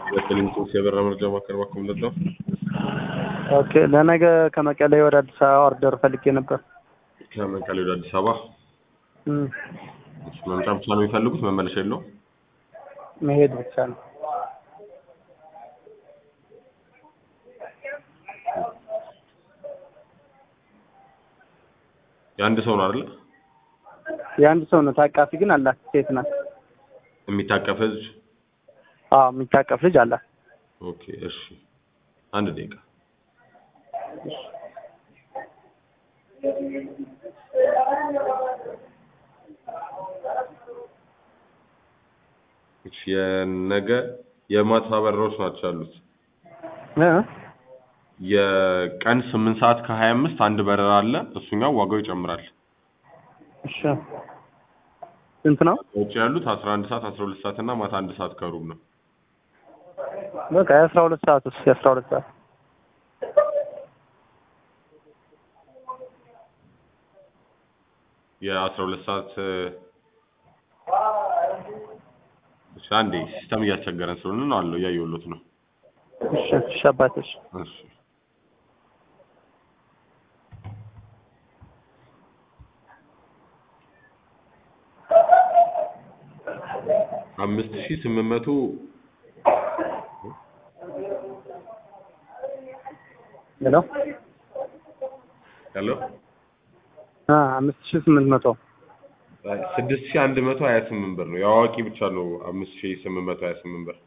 የክሊንቶስ የበራ መርጃ ማዕከል እባክዎ ምንድን ነው? ኦኬ ለነገ ከመቀሌ ወደ አዲስ አበባ ኦርደር ፈልጌ ነበር። ከመቀሌ ወደ አዲስ አበባ እም፣ እሺ፣ መምጫ ብቻ ነው የሚፈልጉት? መመለሻ የለውም? መሄድ ብቻ ነው። የአንድ ሰው ነው አይደለ? የአንድ ሰው ነው። ታቃፊ ግን አላት። ሴት ናት። የሚታቀፍ ህዝብ? አዎ የሚታቀፍ ልጅ አላት። ኦኬ፣ እሺ፣ አንድ ደቂቃ እሺ፣ የነገ የማታ በረራዎች ናቸው ያሉት። እ የቀን ስምንት ሰዓት ከሀያ አምስት አንድ በረራ አለ። እሱኛው ዋጋው ይጨምራል። እሺ ስንት ነው? ውጭ ያሉት አስራ አንድ ሰዓት አስራ ሁለት ሰዓት እና ማታ አንድ ሰዓት ከሩብ ነው። በቃ የአስራ ሁለት ሰዓት ውስጥ የአስራ ሁለት ሰዓት የአስራ ሁለት ሰዓት እሺ፣ አንዴ ሲስተም እያስቸገረን ስለሆነ ነው አለው እያየሁሎት ነው። እሺ እሺ አባትሽ እሺ አምስት ሺህ ስምንት መቶ ሄሎ ያለው አ አምስት ሺህ ስምንት መቶ ስድስት ሺህ አንድ መቶ ሀያ ስምንት ብር ነው። የአዋቂ ብቻ ነው አምስት ሺህ ስምንት መቶ ሀያ ስምንት ብር።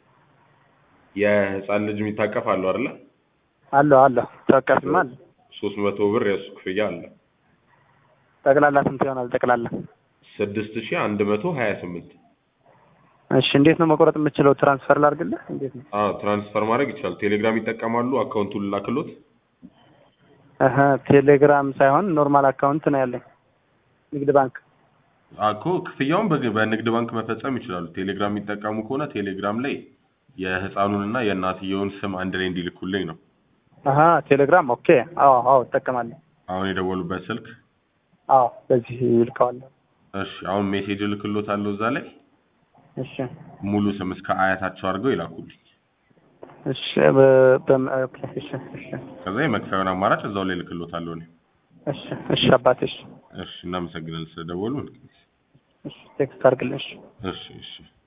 የህፃን ልጅ የሚታቀፍ አለው አይደለ? አለሁ አለሁ ታቃፊማ አለ። ሶስት መቶ ብር የእሱ ክፍያ አለ። ጠቅላላ ስንት ይሆናል? ጠቅላላ ስድስት ሺህ አንድ መቶ ሀያ ስምንት እሺ እንዴት ነው መቆረጥ የምችለው? ትራንስፈር ላድርግልህ? እንዴት ነው? አዎ ትራንስፈር ማድረግ ይቻላል። ቴሌግራም ይጠቀማሉ። አካውንቱን ላክሎት። እህ ቴሌግራም ሳይሆን ኖርማል አካውንት ነው ያለኝ ንግድ ባንክ። እኮ ክፍያውን በግ- በንግድ ባንክ መፈጸም ይችላሉ። ቴሌግራም የሚጠቀሙ ከሆነ ቴሌግራም ላይ የህፃኑንና የእናትየውን ስም አንድ ላይ እንዲልኩልኝ ነው። አሀ ቴሌግራም ኦኬ። አዎ አዎ እጠቀማለሁ። አሁን የደወሉበት ስልክ። አዎ በዚህ ይልከዋለሁ። እሺ አሁን ሜሴጅ እልክሎታለሁ እዛ ላይ እሺ ሙሉ ስም እስከ አያታቸው አድርገው ይላኩልኝ። እሺ በ- በም- ኦኬ እሺ እሺ ከዛ የመክፈያውን አማራጭ እዛው ላይ እልክሎታለሁ እኔ። እሺ እሺ አባቴ እሺ እሺ እናመሰግናለን ስለደወሉ። እሺ ቴክስት አድርግልኝ እሺ እሺ እሺ